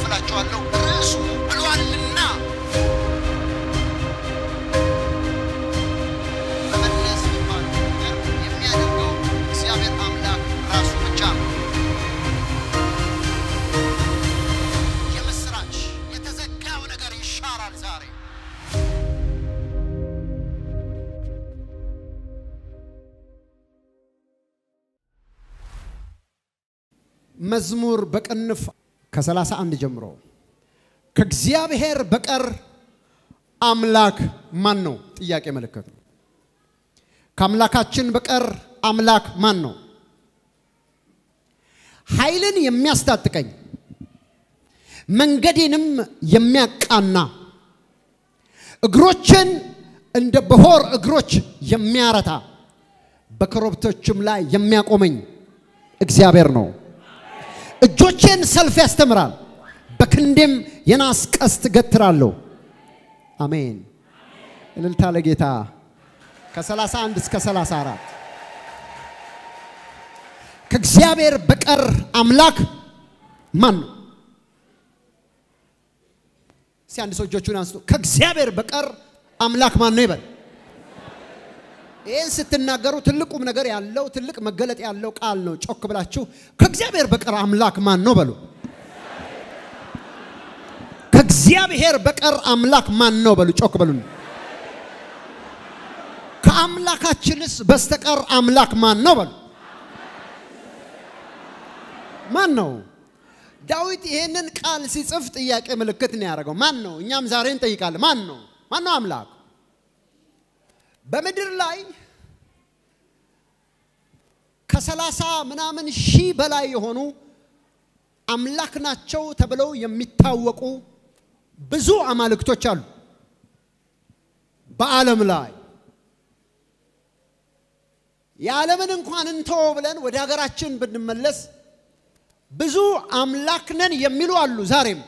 እላችኋለሁ ርዕሱ ብሏልና መመለስ የሚባለው ነገር የሚያደርገው እግዚአብሔር አምላክ ራሱ ብቻ ነው። የምስራች የተዘጋው ነገር ይሻራል ዛሬ። መዝሙር በቅንፍ ከ31 ጀምሮ ከእግዚአብሔር በቀር አምላክ ማን ነው? ጥያቄ ምልክት ነው። ከአምላካችን በቀር አምላክ ማን ነው? ኃይልን የሚያስታጥቀኝ መንገዴንም የሚያቃና እግሮችን እንደ በሆር እግሮች የሚያረታ በኮረብቶችም ላይ የሚያቆመኝ እግዚአብሔር ነው። እጆቼን ሰልፍ ያስተምራል፣ በክንዴም የናስ ቀስት ገትራለሁ። አሜን። እልልታ ለጌታ። ከ31 እስከ 34 ከእግዚአብሔር በቀር አምላክ ማን ነው? እስቲ አንድ ሰው እጆቹን አንስቶ ከእግዚአብሔር በቀር አምላክ ማን ነው ይበል። ይህን ስትናገሩ ትልቁም ነገር ያለው ትልቅ መገለጥ ያለው ቃል ነው። ጮክ ብላችሁ ከእግዚአብሔር በቀር አምላክ ማን ነው በሉ። ከእግዚአብሔር በቀር አምላክ ማን ነው በሉ። ጮክ በሉ። ከአምላካችንስ በስተቀር አምላክ ማን ነው በሉ። ማን ነው? ዳዊት ይህንን ቃል ሲጽፍ ጥያቄ ምልክት ነው ያደረገው። ማን ነው? እኛም ዛሬ እንጠይቃለን። ማን ነው? ማን ነው አምላክ? በምድር ላይ ከሰላሳ ምናምን ሺህ በላይ የሆኑ አምላክ ናቸው ተብለው የሚታወቁ ብዙ አማልክቶች አሉ በዓለም ላይ። የዓለምን እንኳን እንተው ብለን ወደ ሀገራችን ብንመለስ ብዙ አምላክ ነን የሚሉ አሉ ዛሬም።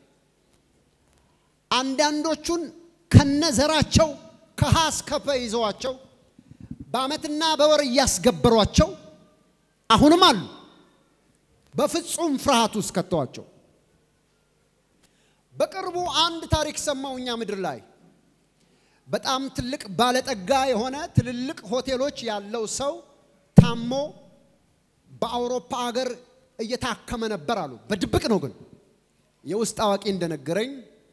አንዳንዶቹን ከነዘራቸው ከሀ እስከ ፐ ይዘዋቸው በዓመትና በወር እያስገበሯቸው አሁንም አሉ። በፍጹም ፍርሃት ውስጥ ከተዋቸው። በቅርቡ አንድ ታሪክ ሰማው እኛ ምድር ላይ በጣም ትልቅ ባለጠጋ የሆነ ትልልቅ ሆቴሎች ያለው ሰው ታሞ በአውሮፓ ሀገር እየታከመ ነበር አሉ። በድብቅ ነው ግን የውስጥ አዋቂ እንደነገረኝ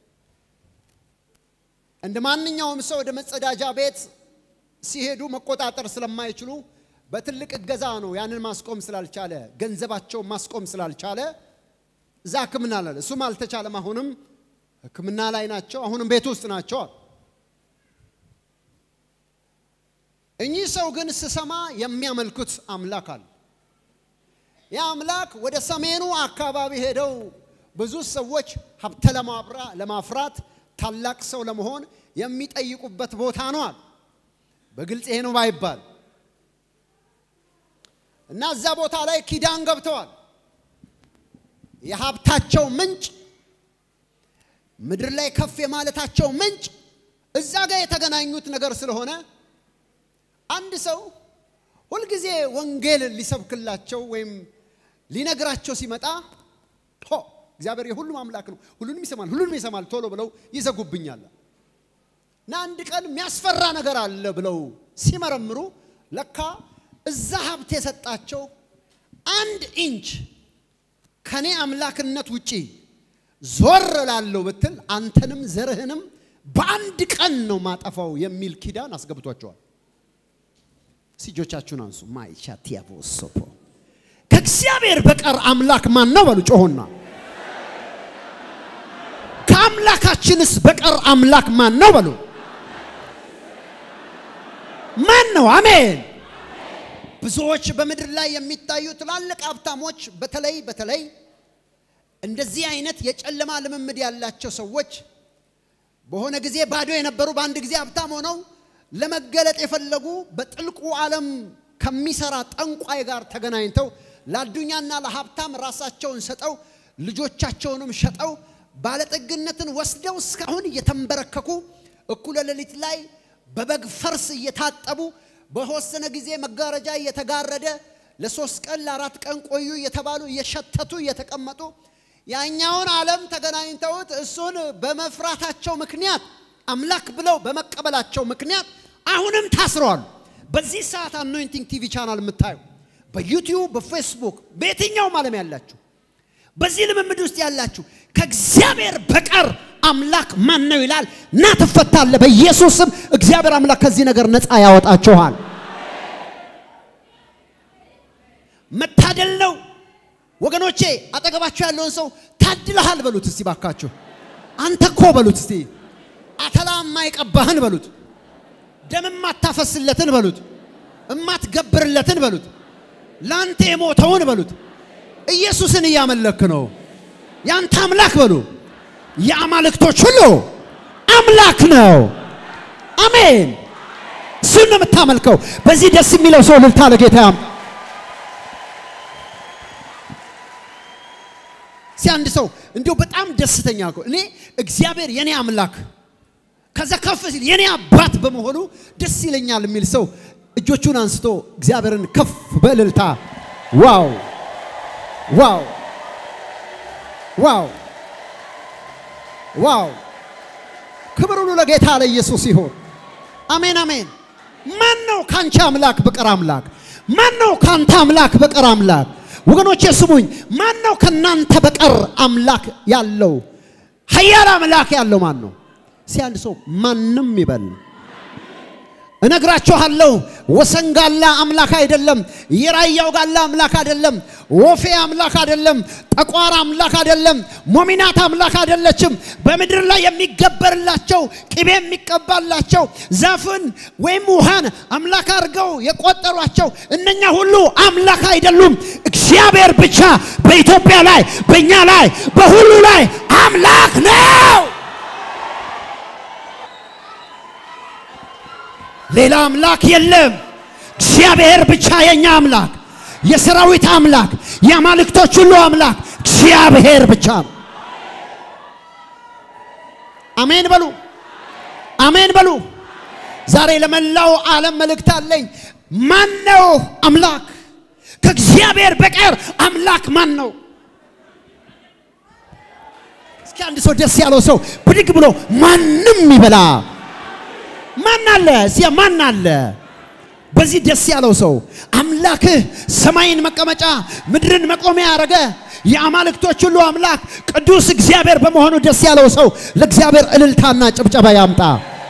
እንደ ማንኛውም ሰው ወደ መጸዳጃ ቤት ሲሄዱ መቆጣጠር ስለማይችሉ በትልቅ እገዛ ነው ያንን ማስቆም ስላልቻለ ገንዘባቸው ማስቆም ስላልቻለ እዛ ሕክምና ላይ እሱም አልተቻለም። አሁንም ሕክምና ላይ ናቸው። አሁንም ቤት ውስጥ ናቸው። እኚህ ሰው ግን ስሰማ የሚያመልኩት አምላክ አለ። ያ አምላክ ወደ ሰሜኑ አካባቢ ሄደው ብዙ ሰዎች ሀብተ ለማፍራት ታላቅ ሰው ለመሆን የሚጠይቁበት ቦታ ነው አለ። በግልጽ ይሄ ነው ባይባል እና እዛ ቦታ ላይ ኪዳን ገብተዋል። የሀብታቸው ምንጭ ምድር ላይ ከፍ የማለታቸው ምንጭ እዛ ጋር የተገናኙት ነገር ስለሆነ አንድ ሰው ሁልጊዜ ወንጌል ሊሰብክላቸው ወይም ሊነግራቸው ሲመጣ ሆ እግዚአብሔር የሁሉም አምላክ ነው፣ ሁሉንም ይሰማል፣ ሁሉንም ይሰማል ቶሎ ብለው ይዘጉብኛል እና አንድ ቀን የሚያስፈራ ነገር አለ ብለው ሲመረምሩ ለካ እዛ ሀብት የሰጣቸው አንድ ኢንች ከኔ አምላክነት ውጪ ዞር ላለው ብትል አንተንም ዘርህንም በአንድ ቀን ነው ማጠፋው የሚል ኪዳን አስገብቷቸዋል። ሲጆቻችሁን አንሱ። ማይቻቲያቦሶፖ ከእግዚአብሔር በቀር አምላክ ማን ነው በሉ ጮሆና። ከአምላካችንስ በቀር አምላክ ማን ነው በሉ። ማን ነው? አሜን። ብዙዎች በምድር ላይ የሚታዩ ትላልቅ ሀብታሞች በተለይ በተለይ እንደዚህ አይነት የጨለማ ልምምድ ያላቸው ሰዎች በሆነ ጊዜ ባዶ የነበሩ በአንድ ጊዜ ሀብታም ሆነው ለመገለጥ የፈለጉ በጥልቁ ዓለም ከሚሰራ ጠንቋይ ጋር ተገናኝተው ለአዱኛና ለሀብታም ራሳቸውን ሰጠው ልጆቻቸውንም ሸጠው ባለጠግነትን ወስደው እስካሁን እየተንበረከኩ እኩለ ሌሊት ላይ በበግ ፈርስ እየታጠቡ በተወሰነ ጊዜ መጋረጃ እየተጋረደ ለሶስት ቀን ለአራት ቀን ቆዩ እየተባሉ እየሸተቱ እየተቀመጡ ያኛውን ዓለም ተገናኝተውት እሱን በመፍራታቸው ምክንያት አምላክ ብለው በመቀበላቸው ምክንያት አሁንም ታስረዋል። በዚህ ሰዓት አኖይንቲንግ ቲቪ ቻናል የምታዩ በዩቲዩብ በፌስቡክ በየትኛውም ዓለም ያላችሁ በዚህ ልምምድ ውስጥ ያላችሁ ከእግዚአብሔር በቀር አምላክ ማን ነው ይላል እና ትፈታለ። በኢየሱስ ስም እግዚአብሔር አምላክ ከዚህ ነገር ነፃ ያወጣችኋል። መታደል ነው ወገኖቼ። አጠገባችሁ ያለውን ሰው ታድለሃል በሉት እስቲ ባካችሁ። አንተ እኮ በሉት እስቲ አተላ የማይቀባህን በሉት፣ ደም የማታፈስለትን በሉት፣ እማትገብርለትን በሉት፣ ለአንተ የሞተውን በሉት። ኢየሱስን እያመለክ ነው። ያንተ አምላክ በሉ። የአማልክቶች ሁሉ አምላክ ነው። አሜን። እሱን ነው የምታመልከው። በዚህ ደስ የሚለው ሰው እልልታ ለጌታ ያምጣ። ሲ አንድ ሰው እንዲሁ በጣም ደስተኛ እኮ እኔ እግዚአብሔር የኔ አምላክ ከዛ ከፍ ሲል የኔ አባት በመሆኑ ደስ ይለኛል የሚል ሰው እጆቹን አንስቶ እግዚአብሔርን ከፍ በእልልታ ዋው ዋው ዋው ዋው! ክብር ሁሉ ለጌታ ለኢየሱስ ይሁን። አሜን አሜን። ማን ነው ካንቺ አምላክ በቀር አምላክ? ማን ነው ካንተ አምላክ በቀር አምላክ? ወገኖቼ ስሙኝ። ማን ነው ከናንተ በቀር አምላክ ያለው? ኃያል አምላክ ያለው ማን ነው? ሲያንድ ሰው ማንም ይበል። እነግራችኋለሁ ወሰን ጋላ አምላክ አይደለም። የራያው ጋላ አምላክ አይደለም። ወፌ አምላክ አይደለም። ጠቋር አምላክ አይደለም። ሞሚናት አምላክ አይደለችም። በምድር ላይ የሚገበርላቸው ቅቤ የሚቀባላቸው ዛፍን ወይም ውሃን አምላክ አድርገው የቆጠሯቸው እነኛ ሁሉ አምላክ አይደሉም። እግዚአብሔር ብቻ በኢትዮጵያ ላይ በእኛ ላይ በሁሉ ላይ አምላክ ነው። ሌላ አምላክ የለም። እግዚአብሔር ብቻ የኛ አምላክ፣ የሰራዊት አምላክ፣ የአማልክቶች ሁሉ አምላክ እግዚአብሔር ብቻ ነው። አሜን በሉ፣ አሜን በሉ። ዛሬ ለመላው ዓለም መልእክት አለኝ። ማን ነው አምላክ? ከእግዚአብሔር በቀር አምላክ ማን ነው? እስኪ አንድ ሰው ደስ ያለው ሰው ብድግ ብሎ ማንም ይበላ ማን አለ? እዚያ ማን አለ? በዚህ ደስ ያለው ሰው አምላክህ ሰማይን መቀመጫ ምድርን መቆሚያ ያደረገ የአማልክቶች ሁሉ አምላክ ቅዱስ እግዚአብሔር በመሆኑ ደስ ያለው ሰው ለእግዚአብሔር እልልታና ጭብጨባ ያምጣ።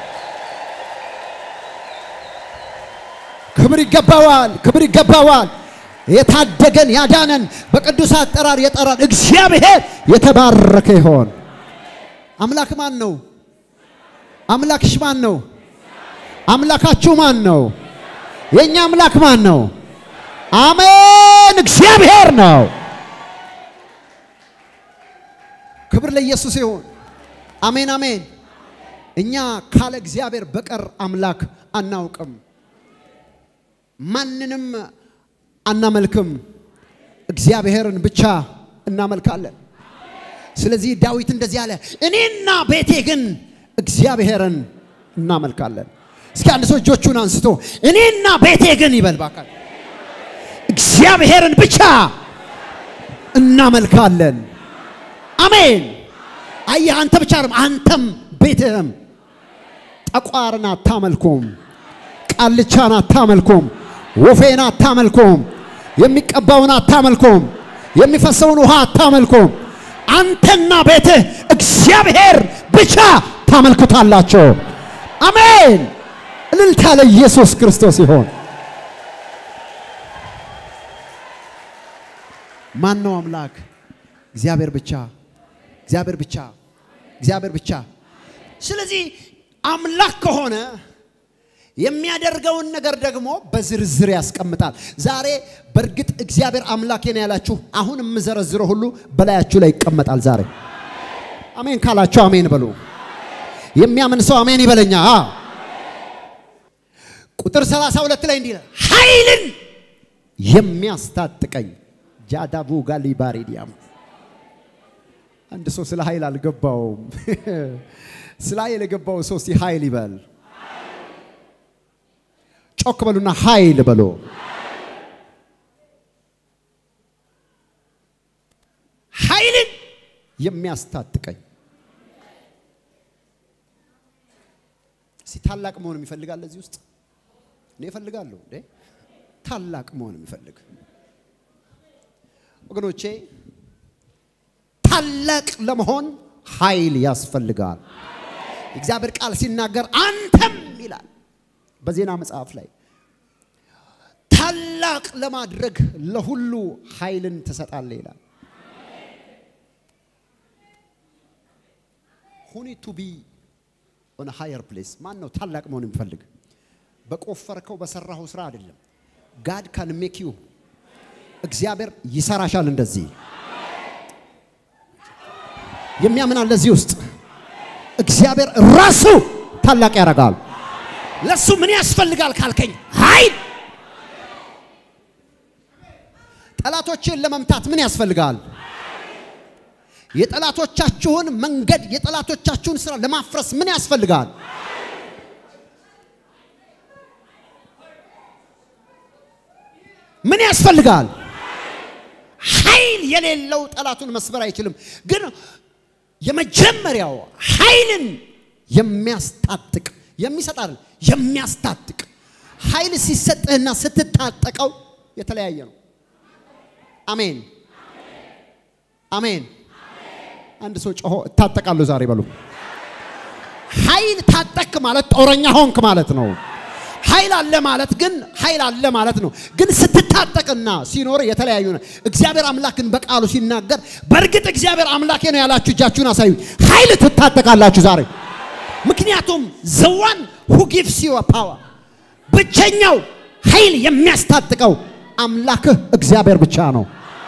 ክብር ይገባዋል፣ ክብር ይገባዋል። የታደገን ያዳነን በቅዱስ አጠራር የጠራን እግዚአብሔር የተባረከ ይሆን። አምላክ ማን ነው? አምላክሽ ማን ነው? አምላካችሁ ማን ነው? የኛ አምላክ ማን ነው? አሜን፣ እግዚአብሔር ነው። ክብር ለኢየሱስ ይሁን። አሜን አሜን። እኛ ካለ እግዚአብሔር በቀር አምላክ አናውቅም፣ ማንንም አናመልክም። እግዚአብሔርን ብቻ እናመልካለን። ስለዚህ ዳዊት እንደዚህ አለ፣ እኔና ቤቴ ግን እግዚአብሔርን እናመልካለን። እስኪ አንድ ሰው እጆቹን አንስቶ እኔና ቤቴ ግን ይበል ባካል እግዚአብሔርን ብቻ እናመልካለን። አሜን። አየህ፣ አንተ ብቻ አይደለም፣ አንተም ቤትህም ጠቋርን አታመልኩም፣ ቃልቻን አታመልኩም፣ ወፌን አታመልኩም፣ የሚቀባውን አታመልኩም፣ የሚፈሰውን ውሃ አታመልኩም። አንተና ቤትህ እግዚአብሔር ብቻ ታመልኩታላቸው። አሜን። እልልታ ለኢየሱስ ክርስቶስ ይሆን። ማን ነው አምላክ? እግዚአብሔር ብቻ፣ እግዚአብሔር ብቻ፣ እግዚአብሔር ብቻ። ስለዚህ አምላክ ከሆነ የሚያደርገውን ነገር ደግሞ በዝርዝር ያስቀምጣል። ዛሬ በእርግጥ እግዚአብሔር አምላኬ ነው ያላችሁ አሁን የምዘረዝረው ሁሉ በላያችሁ ላይ ይቀመጣል። ዛሬ አሜን ካላችሁ አሜን በሉ። የሚያምን ሰው አሜን ይበለኛ። ቁጥር 32 ላይ እንዲህ ይላል፣ ኃይልን የሚያስታጥቀኝ ጃዳቡ ጋሊባሪዲያም አንድ ሰው ስለ ኃይል አልገባውም። ስለ ኃይል የገባው ሰው እስቲ ኃይል ይበል። ጮክ በሉና ኃይል በሉ። ኃይልን የሚያስታጥቀኝ እስቲ ታላቅ መሆን የሚፈልጋል እዚህ ውስጥ እኔ እፈልጋለሁ እንዴ ታላቅ መሆን የሚፈልግ ወገኖቼ ታላቅ ለመሆን ኃይል ያስፈልጋል እግዚአብሔር ቃል ሲናገር አንተም ይላል በዜና መጽሐፍ ላይ ታላቅ ለማድረግ ለሁሉ ኃይልን ትሰጣለህ ይላል ሁኒ ቱ ቢ ኦን ሃየር ፕሌስ ማን ነው ታላቅ መሆን የሚፈልግ በቆፈርከው በሰራኸው ስራ አይደለም ጋድ ካን ሜክ ዩ እግዚአብሔር ይሰራሻል እንደዚህ የሚያምን አለ እዚህ ውስጥ እግዚአብሔር ራሱ ታላቅ ያደርጋል ለሱ ምን ያስፈልጋል ካልከኝ ኃይል ጠላቶችን ለመምታት ምን ያስፈልጋል የጠላቶቻችሁን መንገድ የጠላቶቻችሁን ስራ ለማፍረስ ምን ያስፈልጋል ምን ያስፈልጋል ኃይል የሌለው ጠላቱን መስበር አይችልም ግን የመጀመሪያው ኃይልን የሚያስታጥቅ የሚሰጥ አይደል የሚያስታጥቅ ኃይል ሲሰጥህና ስትታጠቀው የተለያየ ነው አሜን አሜን አንድ ሰው ጮሆ እታጠቃለሁ ዛሬ በሉ ኃይል ታጠቅ ማለት ጦረኛ ሆንክ ማለት ነው ኃይል አለ ማለት ግን ኃይል አለ ማለት ነው ግን ስትታጠቅና ሲኖር የተለያዩ ነው እግዚአብሔር አምላክን በቃሉ ሲናገር በእርግጥ እግዚአብሔር አምላኬ ነው ያላችሁ እጃችሁን አሳዩ ኃይል ትታጠቃላችሁ ዛሬ ምክንያቱም ዘዋን ሁ ጊቭስ ዩ ፓወር ብቸኛው ኃይል የሚያስታጥቀው አምላክህ እግዚአብሔር ብቻ ነው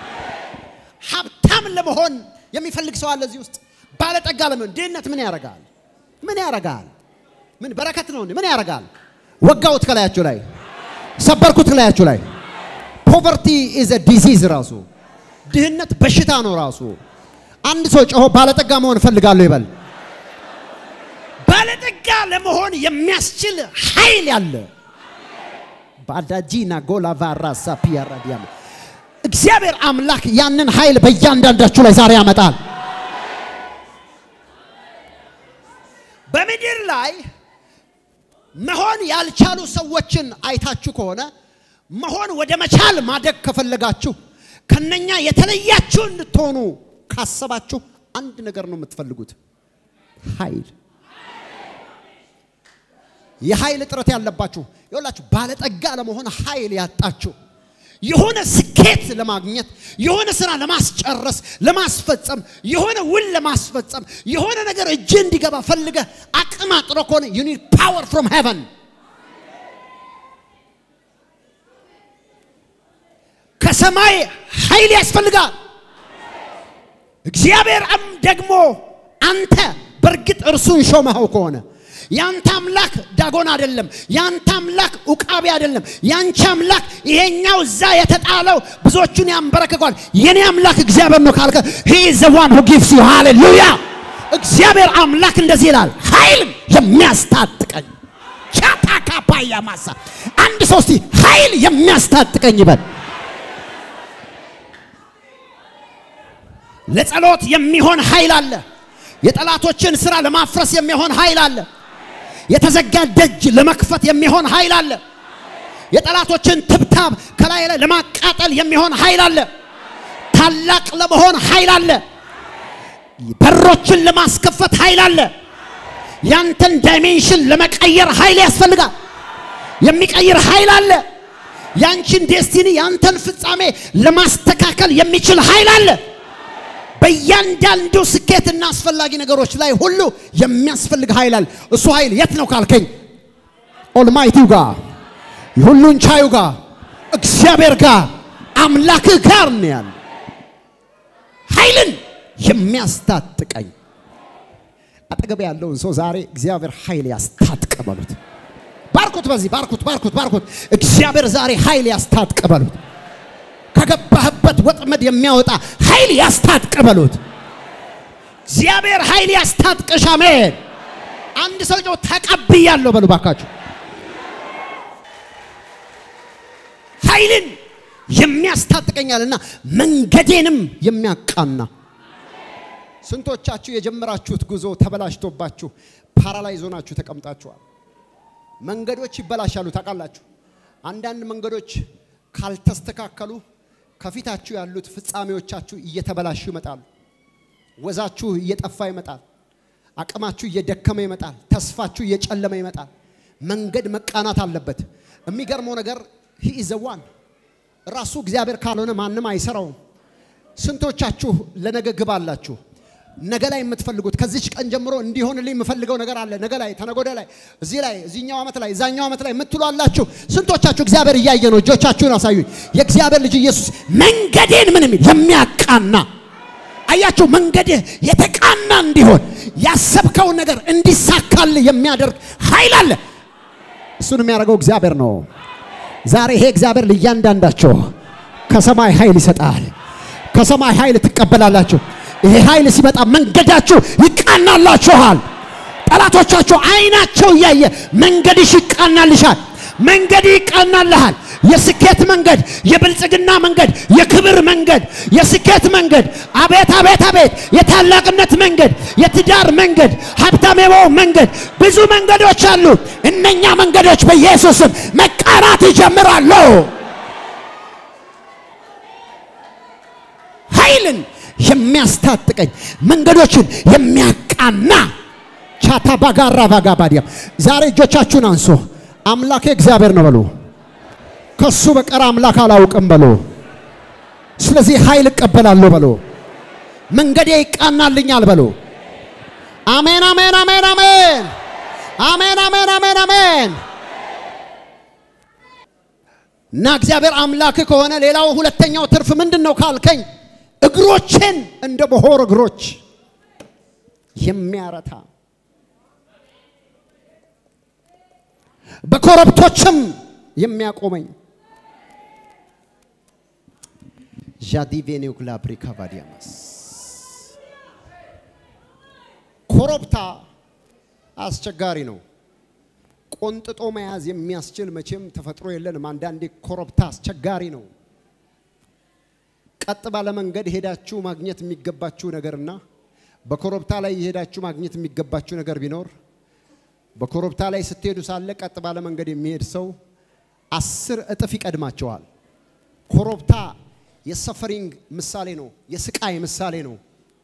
ሀብታም ለመሆን የሚፈልግ ሰው አለ እዚህ ውስጥ ባለጠጋ ለመሆን ድህነት ምን ያደርጋል ምን ያደርጋል ምን በረከት ነው እንዴ ምን ያደርጋል ወጋውት ከላያችሁ ላይ ሰበርኩት ከላያችሁ ላይ ፖቨርቲ ኢዝ ዲዚዝ ራሱ ድህነት በሽታ ነው ራሱ አንድ ሰው ጮሆ ባለጠጋ መሆን እፈልጋለሁ ይበል ባለጠጋ ለመሆን የሚያስችል ኃይል ያለ ባዳጂና ጎላቫራ ሳፒያራ ዲያማ እግዚአብሔር አምላክ ያንን ኃይል በእያንዳንዳችሁ ላይ ዛሬ ያመጣል በምድር ላይ መሆን ያልቻሉ ሰዎችን አይታችሁ ከሆነ መሆን ወደ መቻል ማደግ ከፈለጋችሁ ከነኛ የተለያችሁ እንድትሆኑ ካሰባችሁ አንድ ነገር ነው የምትፈልጉት ኃይል የኃይል እጥረት ያለባችሁ ይኸውላችሁ ባለጠጋ ለመሆን ኃይል ያጣችሁ የሆነ ስኬት ለማግኘት የሆነ ስራ ለማስጨረስ ለማስፈጸም የሆነ ውል ለማስፈጸም የሆነ ነገር እጅ እንዲገባ ፈልገ አቅም አጥሮ ከሆነ ዩ ኒድ ፓወር ፍሮም ሄቨን ከሰማይ ኃይል ያስፈልጋል እግዚአብሔርም ደግሞ አንተ በእርግጥ እርሱን ሾመኸው ከሆነ ያንተ አምላክ ዳጎን አይደለም። ያንተ አምላክ ኡቃቢ አይደለም። ያንቺ አምላክ ይሄኛው እዛ የተጣለው ብዙዎቹን ያንበረክኳል። የኔ አምላክ እግዚአብሔር ነው ካልከ he is the one who gives you hallelujah እግዚአብሔር አምላክ እንደዚህ ይላል፣ ኃይል የሚያስታጥቀኝ ቻታካ ፓያ ማሳ አንድ ሰው እስቲ ኃይል የሚያስታጥቀኝ ይበል። ለጸሎት የሚሆን ኃይል አለ። የጠላቶችን ስራ ለማፍረስ የሚሆን ኃይል አለ። የተዘጋ ደጅ ለመክፈት የሚሆን ኃይል አለ። የጠላቶችን ትብታብ ከላይ ላይ ለማቃጠል የሚሆን ኃይል አለ። ታላቅ ለመሆን ኃይል አለ። በሮችን ለማስከፈት ኃይል አለ። ያንተን ዳይሜንሽን ለመቀየር ኃይል ያስፈልጋል። የሚቀይር ኃይል አለ። ያንቺን ዴስቲኒ ያንተን ፍጻሜ ለማስተካከል የሚችል ኃይል አለ። በእያንዳንዱ ስኬትና አስፈላጊ ነገሮች ላይ ሁሉ የሚያስፈልግ ኃይል አለ። እሱ ኃይል የት ነው ካልከኝ፣ ኦልማይቲው ጋር ሁሉን ቻዩ ጋር እግዚአብሔር ጋር አምላክህ ጋር ነው ያለ ኃይልን የሚያስታጥቀኝ አጠገብ ያለውን ሰው ዛሬ እግዚአብሔር ኃይል ያስታጥቀ በሉት። ባርኩት፣ በዚህ ባርኩት፣ ባርኩት፣ ባርኩት። እግዚአብሔር ዛሬ ኃይል ያስታጥቀ በሉት። ከገባህበት ወጥመድ የሚያወጣ ኃይል ያስታጥቀ በሉት። እግዚአብሔር ኃይል ያስታጥቀሽ። አሜን። አንድ ሰው ጮህ ተቀብያለሁ በሉ ባካችሁ። ኃይልን የሚያስታጥቀኛልና መንገዴንም የሚያቃና ስንቶቻችሁ የጀመራችሁት ጉዞ ተበላሽቶባችሁ ፓራላይዝ ሆናችሁ ተቀምጣችኋል? መንገዶች ይበላሻሉ። ታውቃላችሁ፣ አንዳንድ መንገዶች ካልተስተካከሉ ከፊታችሁ ያሉት ፍጻሜዎቻችሁ እየተበላሹ ይመጣሉ። ወዛችሁ እየጠፋ ይመጣል። አቅማችሁ እየደከመ ይመጣል። ተስፋችሁ እየጨለመ ይመጣል። መንገድ መቃናት አለበት። የሚገርመው ነገር ሂ ኢዝ ዋን ራሱ እግዚአብሔር ካልሆነ ማንም አይሰራውም። ስንቶቻችሁ ለነገ ግብ አላችሁ? ነገ ላይ የምትፈልጉት ከዚች ቀን ጀምሮ እንዲሆንልኝ የምፈልገው ነገር አለ። ነገ ላይ፣ ተነጎደ ላይ፣ እዚህ ላይ፣ እዚህኛው ዓመት ላይ፣ እዛኛው ዓመት ላይ የምትሉ አላችሁ። ስንቶቻችሁ እግዚአብሔር እያየ ነው? እጆቻችሁን አሳዩኝ። የእግዚአብሔር ልጅ ኢየሱስ መንገዴን ምን የሚል የሚያቃና አያችሁ፣ መንገድህ የተቃና እንዲሆን ያሰብከውን ነገር እንዲሳካል የሚያደርግ ኃይል አለ። እሱን የሚያደርገው እግዚአብሔር ነው። ዛሬ ይሄ እግዚአብሔር ለእያንዳንዳቸው ከሰማይ ኃይል ይሰጣል። ከሰማይ ኃይል ትቀበላላችሁ። ይሄ ኃይል ሲመጣ መንገዳችሁ ይቃናላችኋል። ጠላቶቻችሁ አይናቸው እያየ መንገድሽ ይቃናልሻል። መንገድ ይቃናልሃል። የስኬት መንገድ፣ የብልጽግና መንገድ፣ የክብር መንገድ፣ የስኬት መንገድ፣ አቤት አቤት አቤት፣ የታላቅነት መንገድ፣ የትዳር መንገድ፣ ሀብታም የመሆን መንገድ፣ ብዙ መንገዶች አሉ። እነኛ መንገዶች በኢየሱስም መቃናት ይጀምራሉ። ኃይልን የሚያስታጥቀኝ መንገዶችን የሚያቃና ቻታ ባጋራ ባጋ ባዲያም ዛሬ እጆቻችሁን አንሶ አምላኬ እግዚአብሔር ነው በሉ። ከሱ በቀር አምላክ አላውቅም በሉ። ስለዚህ ኃይል እቀበላለሁ በሉ። መንገዴ ይቃናልኛል በሉ። አሜን አሜን አሜን አሜን አሜን አሜን አሜን አሜን። እና እግዚአብሔር አምላክ ከሆነ ሌላው ሁለተኛው ትርፍ ምንድን ነው ካልከኝ እግሮችን እንደ በሆር እግሮች የሚያረታ በኮረብቶችም የሚያቆመኝ ዣዲቬኔው ግላብሪካ ቫዲያማስ ኮረብታ አስቸጋሪ ነው። ቆንጥጦ መያዝ የሚያስችል መቼም ተፈጥሮ የለንም። አንዳንዴ ኮረብታ አስቸጋሪ ነው። ቀጥ ባለ መንገድ ሄዳችሁ ማግኘት የሚገባችሁ ነገርና በኮረብታ ላይ የሄዳችሁ ማግኘት የሚገባችሁ ነገር ቢኖር በኮረብታ ላይ ስትሄዱ ሳለ ቀጥ ባለ መንገድ የሚሄድ ሰው አስር እጥፍ ይቀድማቸዋል። ኮረብታ የሰፈሪንግ ምሳሌ ነው፣ የስቃይ ምሳሌ ነው።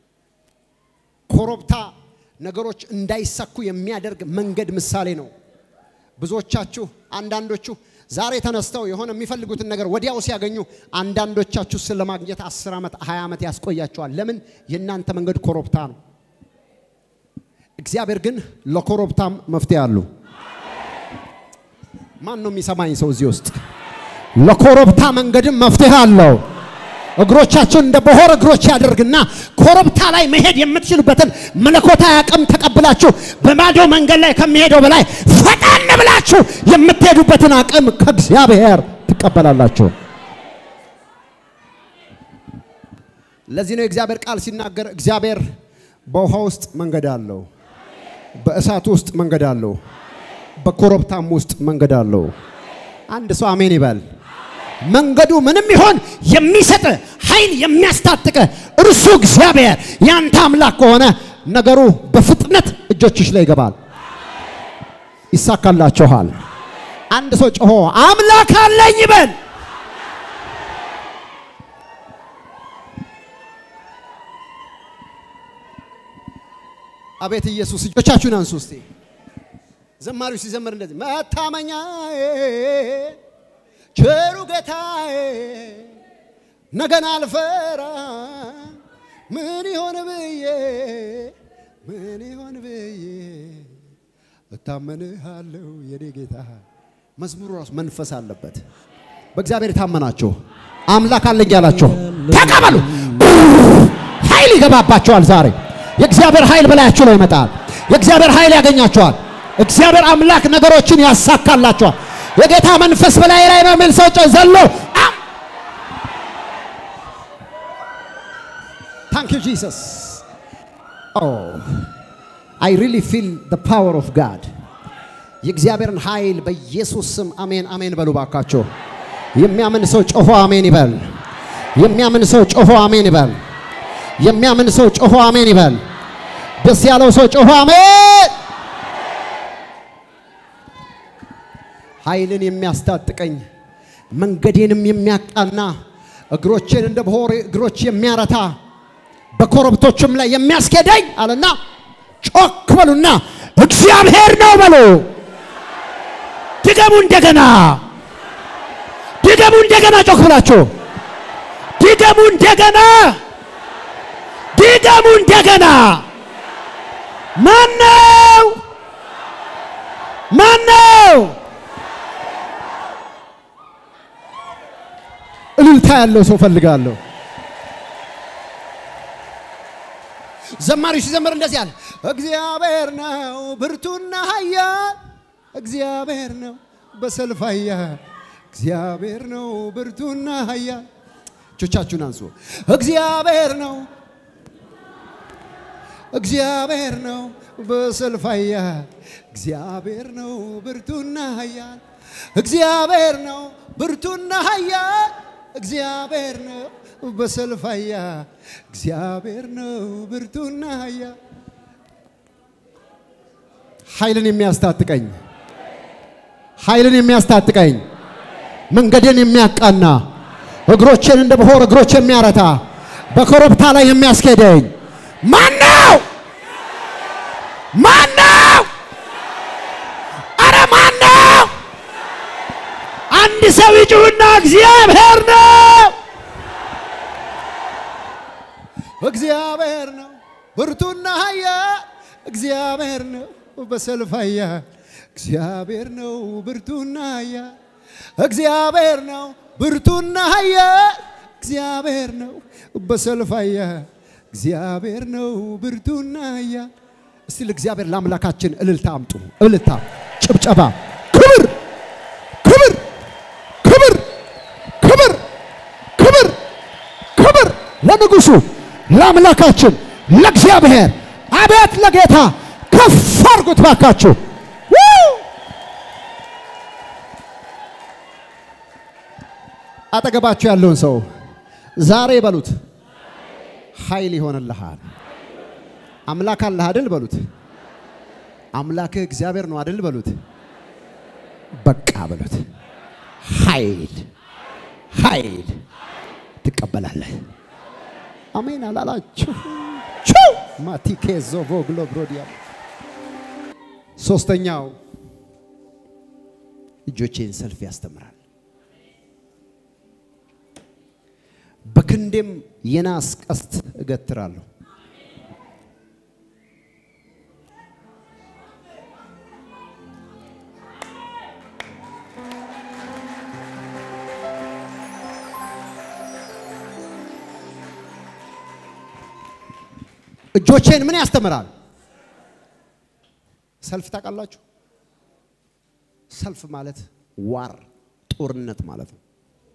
ኮረብታ ነገሮች እንዳይሳኩ የሚያደርግ መንገድ ምሳሌ ነው። ብዙዎቻችሁ አንዳንዶቹ ዛሬ ተነስተው የሆነ የሚፈልጉትን ነገር ወዲያው ሲያገኙ፣ አንዳንዶቻችሁ ስለማግኘት አስር ዓመት ሀያ ዓመት ያስቆያቸዋል። ለምን? የእናንተ መንገድ ኮረብታ ነው። እግዚአብሔር ግን ለኮረብታም መፍትሄ አሉ። ማን ነው የሚሰማኝ ሰው እዚህ ውስጥ? ለኮረብታ መንገድም መፍትሄ አለው። እግሮቻችሁን እንደ በሆር እግሮች ያደርግና ኮረብታ ላይ መሄድ የምትችሉበትን መለኮታዊ አቅም ተቀብላችሁ በማዶ መንገድ ላይ ከሚሄደው በላይ ፈጣን ብላችሁ የምትሄዱበትን አቅም ከእግዚአብሔር ትቀበላላችሁ። ለዚህ ነው የእግዚአብሔር ቃል ሲናገር እግዚአብሔር በውሃ ውስጥ መንገድ አለው፣ በእሳት ውስጥ መንገድ አለው፣ በኮረብታም ውስጥ መንገድ አለው። አንድ ሰው አሜን ይበል። መንገዱ ምንም ይሆን የሚሰጥ ኃይል የሚያስታጥቀ እርሱ እግዚአብሔር ያንተ አምላክ ከሆነ ነገሩ በፍጥነት እጆችሽ ላይ ይገባል፣ ይሳካላችኋል። አንድ ሰው ጮሆ አምላክ አለኝ ይበል። አቤት ኢየሱስ! እጆቻችሁን አንሱ እስቲ። ዘማሪው ሲዘምር እንደዚህ መታመኛዬ ቸሩ ጌታዬ ነገን አልፈራ ምን ይሆን ብዬ ምን ይሆን ብዬ እታመንሃለሁ የኔ ጌታ። መዝሙሩ ራሱ መንፈስ አለበት። በእግዚአብሔር የታመናችሁ አምላክ አለኝ ያላችሁ ተቀበሉ። ኃይል ይገባባቸዋል። ዛሬ የእግዚአብሔር ኃይል በላያችሁ ላይ ይመጣል። የእግዚአብሔር ኃይል ያገኛቸዋል። እግዚአብሔር አምላክ ነገሮችን ያሳካላቸዋል። የጌታ መንፈስ በላይ ላይ ነው የሚል ሰው ዘሎ ታንክ ዩ ጂሰስ አይ ሪሊ ፊል ዘ ፓወር ኦፍ ጋድ የእግዚአብሔርን ኃይል በኢየሱስ ስም አሜን አሜን በሉ ባካቸው። የሚያምን ሰው ጮሆ አሜን ይበል። የሚያምን ሰው ጮሆ አሜን ይበል። የሚያምን ሰው ጮሆ አሜን ይበል። ደስ ያለው ሰው ጮሆ አሜን። ኃይልን የሚያስታጥቀኝ መንገዴንም የሚያቃና እግሮቼን እንደ ብሆር እግሮች የሚያረታ በኮረብቶችም ላይ የሚያስኬደኝ አለና ጮክ በሉና እግዚአብሔር ነው በሉ። ድገሙ እንደገና፣ ድገሙ እንደገና፣ ጮክ ብላችሁ ድገሙ እንደገና፣ ድገሙ እንደገና። ማነው? ማነው? እልልታ ያለው ሰው ፈልጋለሁ። ዘማሪው ሲዘምር እንደዚህ አለ፣ እግዚአብሔር ነው ብርቱና ኃያል፣ እግዚአብሔር ነው በሰልፍ ኃያል፣ እግዚአብሔር ነው ብርቱና ኃያል። እጆቻችሁን አንሱ። እግዚአብሔር ነው እግዚአብሔር ነው በሰልፍ ኃያል፣ እግዚአብሔር ነው ብርቱና ኃያል፣ እግዚአብሔር ነው ብርቱና ኃያል፣ እግዚአብሔር ነው በሰልፍ ኃያል፣ እግዚአብሔር ነው ብርቱና ኃያል። ኃይልን የሚያስታጥቀኝ ኃይልን የሚያስታጥቀኝ መንገድን የሚያቃና እግሮቼን እንደ ብሆር እግሮች የሚያረታ በኮረብታ ላይ የሚያስኬደኝ ማን ነው? ማን ነው? አረ ማን ነው? አንድ ሰው ይጩህና እግዚአብሔር ነው። እግዚአብሔር ነው ብርቱና ኃያል፣ እግዚአብሔር ነው በሰልፍ ኃያል፣ እግዚአብሔር ነው ብርቱና ኃያል፣ እግዚአብሔር ነው ብርቱና ኃያል፣ እግዚአብሔር ነው በሰልፍ ኃያል፣ እግዚአብሔር ነው ብርቱና ኃያል። እስቲ ለእግዚአብሔር ለአምላካችን እልልታ አምጡ። እልልታ፣ ጭብጨባ፣ ክብር፣ ክብር፣ ክብር፣ ክብር፣ ክብር፣ ክብር ለንጉሱ ለአምላካችን ለእግዚአብሔር። አቤት ለጌታ ከፍ አድርጉት ባካችሁ። አጠገባችሁ ያለውን ሰው ዛሬ በሉት ኃይል ይሆንልሃል። አምላክ አለህ አይደል በሉት። አምላክህ እግዚአብሔር ነው አይደል በሉት። በቃ በሉት። ኃይል ኃይል ትቀበላለህ። አሜን አላላችሁ? ቹ ማቲኬ ዞቮ ግሎብሮዲያ ሶስተኛው እጆቼን ሰልፍ ያስተምራል። በክንዴም የናስ ቀስት እገትራለሁ። እጆቼን ምን ያስተምራል? ሰልፍ ታውቃላችሁ? ሰልፍ ማለት ዋር ጦርነት ማለት ነው።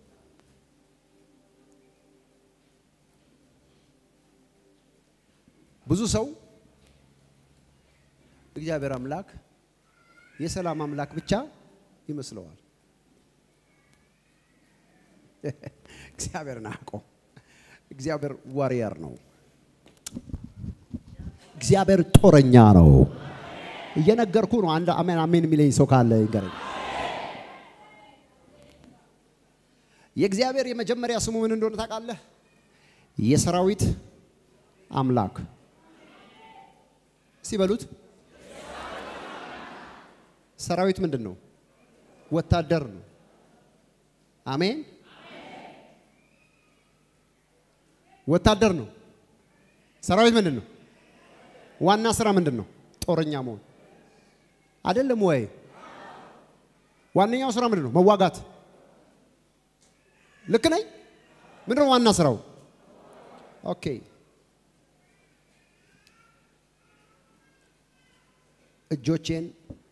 ብዙ ሰው እግዚአብሔር አምላክ የሰላም አምላክ ብቻ ይመስለዋል። እግዚአብሔርን አውቆ እግዚአብሔር ዋሪየር ነው። እግዚአብሔር ጦረኛ ነው። እየነገርኩ ነው። አንድ አሜን አሜን የሚለኝ ሰው ካለ ይንገረኝ። የእግዚአብሔር የመጀመሪያ ስሙ ምን እንደሆነ ታውቃለህ? የሰራዊት አምላክ ሲበሉት ሰራዊት ምንድን ነው? ወታደር ነው። አሜን። ወታደር ነው። ሰራዊት ምንድን ነው? ዋና ስራ ምንድን ነው? ጦረኛ መሆን አይደለም ወይ? ዋነኛው ስራ ምንድን ነው? መዋጋት። ልክ ነኝ? ምንድን ነው ዋና ስራው? ኦኬ። እጆቼን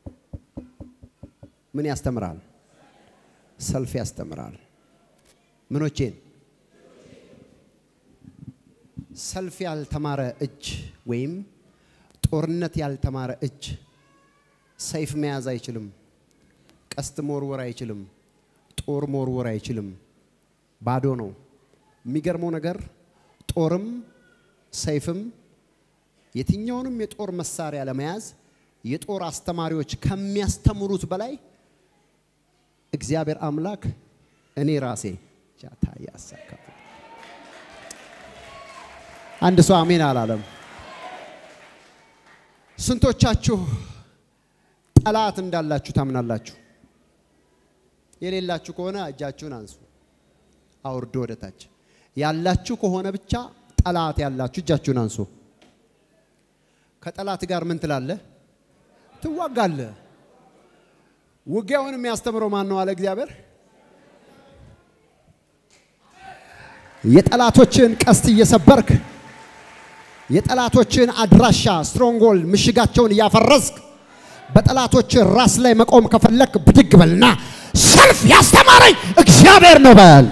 ምን ያስተምራል? ሰልፍ ያስተምራል። ምኖቼን ሰልፍ ያልተማረ እጅ ወይም ጦርነት ያልተማረ እጅ ሰይፍ መያዝ አይችልም። ቀስት መወርወር አይችልም። ጦር መወርወር አይችልም። ባዶ ነው። የሚገርመው ነገር ጦርም ሰይፍም የትኛውንም የጦር መሳሪያ ለመያዝ የጦር አስተማሪዎች ከሚያስተምሩት በላይ እግዚአብሔር አምላክ እኔ ራሴ ጃታ ያሳካፍ አንድ ሰው አሜን አላለም። ስንቶቻችሁ ጠላት እንዳላችሁ ታምናላችሁ? የሌላችሁ ከሆነ እጃችሁን አንሱ፣ አውርዶ ወደ ታች። ያላችሁ ከሆነ ብቻ ጠላት ያላችሁ እጃችሁን አንሱ። ከጠላት ጋር ምን ትላለህ? ትዋጋለህ። ውጊያውን የሚያስተምረው ማን ነው አለ እግዚአብሔር። የጠላቶችን ቀስት እየሰበርክ የጠላቶችን አድራሻ ስትሮንጎል ምሽጋቸውን እያፈረስክ በጠላቶች ራስ ላይ መቆም ከፈለክ ብድግ በልና ሰልፍ ያስተማረኝ እግዚአብሔር ነው በል።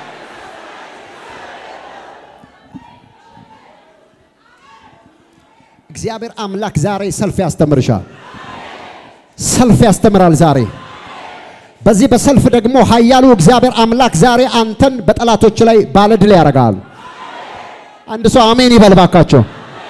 እግዚአብሔር አምላክ ዛሬ ሰልፍ ያስተምርሻል። ሰልፍ ያስተምራል ዛሬ። በዚህ በሰልፍ ደግሞ ኃያሉ እግዚአብሔር አምላክ ዛሬ አንተን በጠላቶች ላይ ባለድል ያደርጋል። አንድ ሰው አሜን ይበል ባካቸው።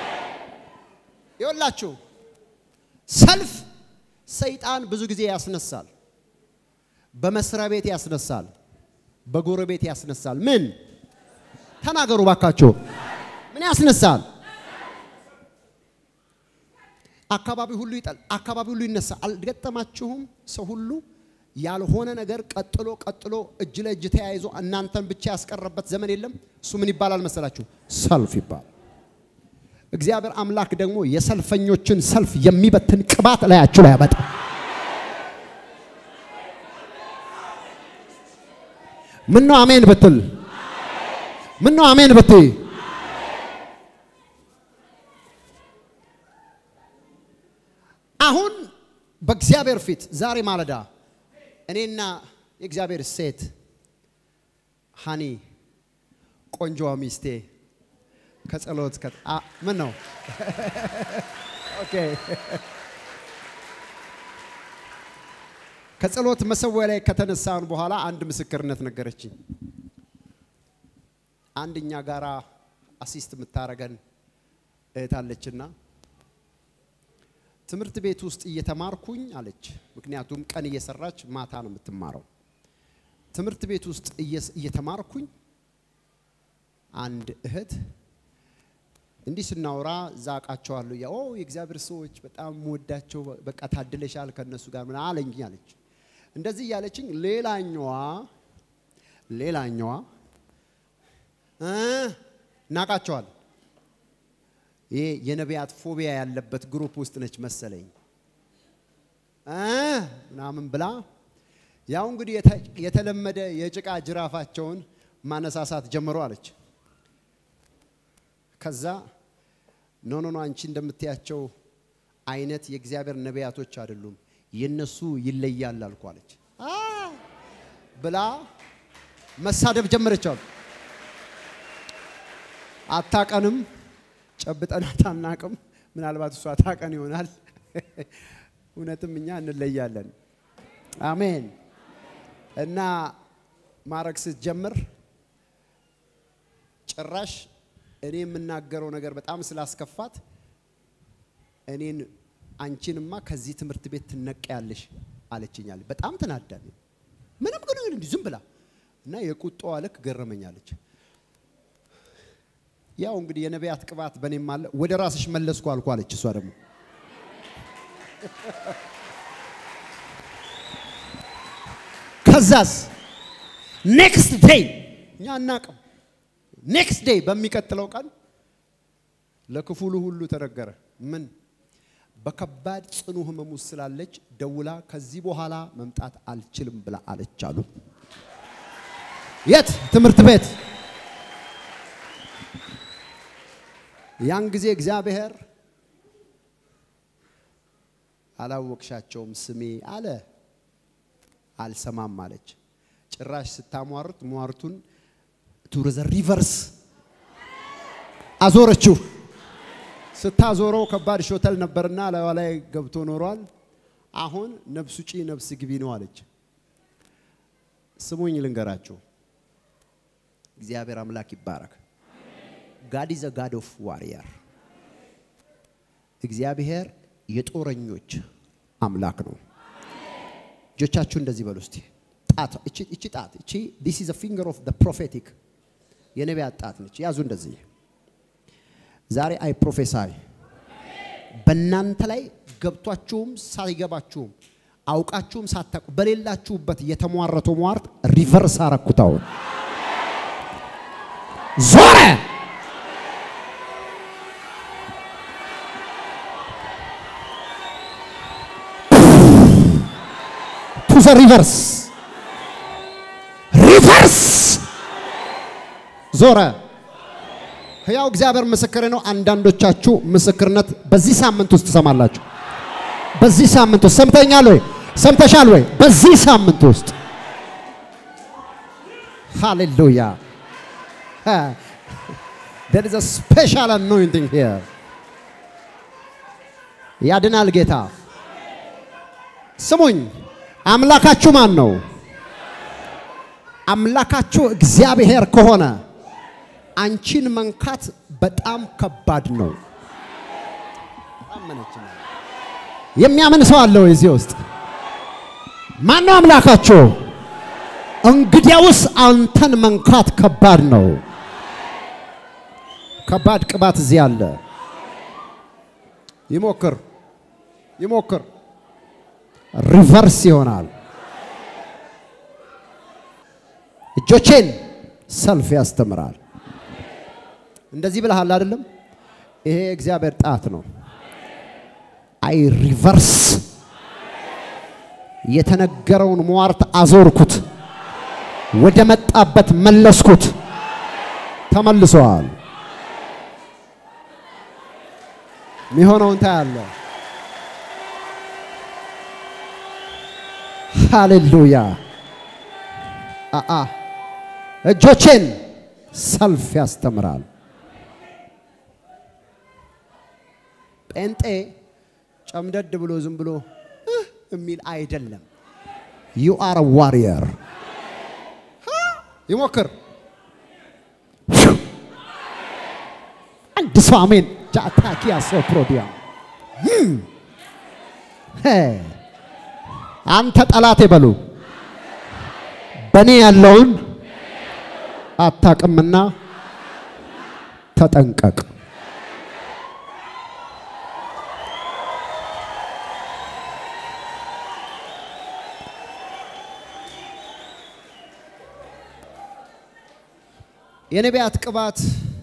ይኸውላችሁ ሰልፍ ሰይጣን ብዙ ጊዜ ያስነሳል። በመስሪያ ቤት ያስነሳል፣ በጎረቤት ያስነሳል። ምን ተናገሩ ባካቸው። ምን ያስነሳል? አካባቢ ሁሉ ይጠል አካባቢ ሁሉ ይነሳ። አልገጠማችሁም? ሰው ሁሉ ያልሆነ ነገር ቀጥሎ ቀጥሎ እጅ ለእጅ ተያይዞ እናንተን ብቻ ያስቀረበት ዘመን የለም። እሱ ምን ይባላል መሰላችሁ? ሰልፍ ይባላል። እግዚአብሔር አምላክ ደግሞ የሰልፈኞችን ሰልፍ የሚበትን ቅባት ላያችሁ ላይ ያመጣ። ምን ነው አሜን ብትል፣ ምን ነው አሜን ብትይ፣ አሁን በእግዚአብሔር ፊት ዛሬ ማለዳ እኔና የእግዚአብሔር ሴት ሃኒ ቆንጆዋ ሚስቴ ከጸሎት ምን ነው ኦኬ ከጸሎት መሰዊያ ላይ ከተነሳን በኋላ አንድ ምስክርነት ነገረችኝ። አንድ እኛ ጋራ አሲስት የምታረገን እህት አለችና ትምህርት ቤት ውስጥ እየተማርኩኝ አለች። ምክንያቱም ቀን እየሰራች ማታ ነው የምትማረው። ትምህርት ቤት ውስጥ እየተማርኩኝ አንድ እህት እንዲህ ስናወራ እዛ አውቃቸዋለሁ። ያ ኦ የእግዚአብሔር ሰዎች በጣም ወዳቸው በቃ ታድለሻል ከነሱ ጋር ምን አለኝ አለች። እንደዚህ እያለችኝ ሌላኛዋ ሌላኛዋ እናቃቸዋል ይሄ የነቢያት ፎቢያ ያለበት ግሩፕ ውስጥ ነች መሰለኝ ምናምን ብላ ያው እንግዲህ የተለመደ የጭቃ ጅራፋቸውን ማነሳሳት ጀምሮ አለች። ከዛ ኖ ኖ ኖ አንቺ እንደምትያቸው አይነት የእግዚአብሔር ነቢያቶች አይደሉም፣ የነሱ ይለያል አልኩ አለች ብላ መሳደብ ጀመረች አሉ። አታቀንም፣ ጨብጠናት አናቅም። ምናልባት እሷ ታቀን ይሆናል። እውነትም እኛ እንለያለን። አሜን። እና ማረግ ስትጀምር ጭራሽ እኔ የምናገረው ነገር በጣም ስላስከፋት እኔን አንቺንማ ከዚህ ትምህርት ቤት ትነቀያለሽ አለችኛል። በጣም ተናዳል። ምንም ግን እንዲህ ዝም ብላ እና የቁጣዋ ልክ ገረመኛለች። ያው እንግዲህ የነቢያት ቅባት በእኔም አለ። ወደ ራስሽ መለስኩ አልኩ አለች። እሷ ደግሞ ከዛስ ኔክስት ዴይ እኛ አናቅም። ኔክስት ዴይ በሚቀጥለው ቀን ለክፍሉ ሁሉ ተነገረ። ምን በከባድ ጽኑ ህመም ውስጥ ስላለች ደውላ ከዚህ በኋላ መምጣት አልችልም ብላ አለች አሉ። የት ትምህርት ቤት። ያን ጊዜ እግዚአብሔር አላወቅሻቸውም ስሜ አለ። አልሰማም አለች። ጭራሽ ስታሟርት ሟርቱን ቱርዘ ሪቨርስ አዞረችው። ስታዞረው ከባድ ሾተል ነበርና ላይዋ ላይ ገብቶ ኖሯል። አሁን ነፍስ ውጪ ነፍስ ግቢ ነው አለች። ስሙኝ ልንገራችሁ፣ እግዚአብሔር አምላክ ይባረክ። ጋድ ኢዝ ጋድ ኦፍ ዋሪየር እግዚአብሔር የጦረኞች አምላክ ነው። እጆቻችሁ እንደዚህ በሉ እስቲ። ጣት እቺ እቺ ጣት እቺ this is a finger of the prophetic የነቢያት ጣት ነች። ያዙ እንደዚህ። ዛሬ አይ ፕሮፌሳይ በእናንተ ላይ ገብቷችሁም ሳይገባችሁም አውቃችሁም ሳታውቁ በሌላችሁበት የተሟረተው ሟርት ሪቨርስ አረኩታውን ዞረ። ቱ ዘ ሪቨርስ ሪቨርስ ዞረ። ሕያው እግዚአብሔር ምስክር ነው። አንዳንዶቻችሁ ምስክርነት በዚህ ሳምንት ውስጥ ትሰማላችሁ። በዚህ ሳምንት ውስጥ ሰምተኛል ወይ? ሰምተሻል ወይ? በዚህ ሳምንት ውስጥ ሃሌሉያ there is a special anointing here ያድናል ጌታ። ስሙኝ፣ አምላካችሁ ማን ነው? አምላካችሁ እግዚአብሔር ከሆነ አንቺን መንካት በጣም ከባድ ነው። አመነች። የሚያምን ሰው አለ ወይ እዚህ ውስጥ? ማን ነው አምላካችሁ? እንግዲያውስ አንተን መንካት ከባድ ነው። ከባድ ቅባት እዚህ አለ። ይሞክር ይሞክር፣ ሪቨርስ ይሆናል። እጆቼን ሰልፍ ያስተምራል። እንደዚህ ብለሃል አይደለም? ይሄ የእግዚአብሔር ጣት ነው። አይ ሪቨርስ የተነገረውን ሟርት አዞርኩት፣ ወደ መጣበት መለስኩት። ተመልሰዋል። የሚሆነውን ታያለ። ሃሌሉያ አአ እጆቼን ሰልፍ ያስተምራል። ጴንጤ ጨምደድ ብሎ ዝም ብሎ እህ የሚል አይደለም። ዩ አር ዋሪየር። ይሞክር አንድ ሰው አሜን። ጃታኪያ ሶፕሮዲያ አንተ ጠላቴ በሉ በእኔ ያለውን አታቅምና ተጠንቀቅ። የነቢያት ቅባት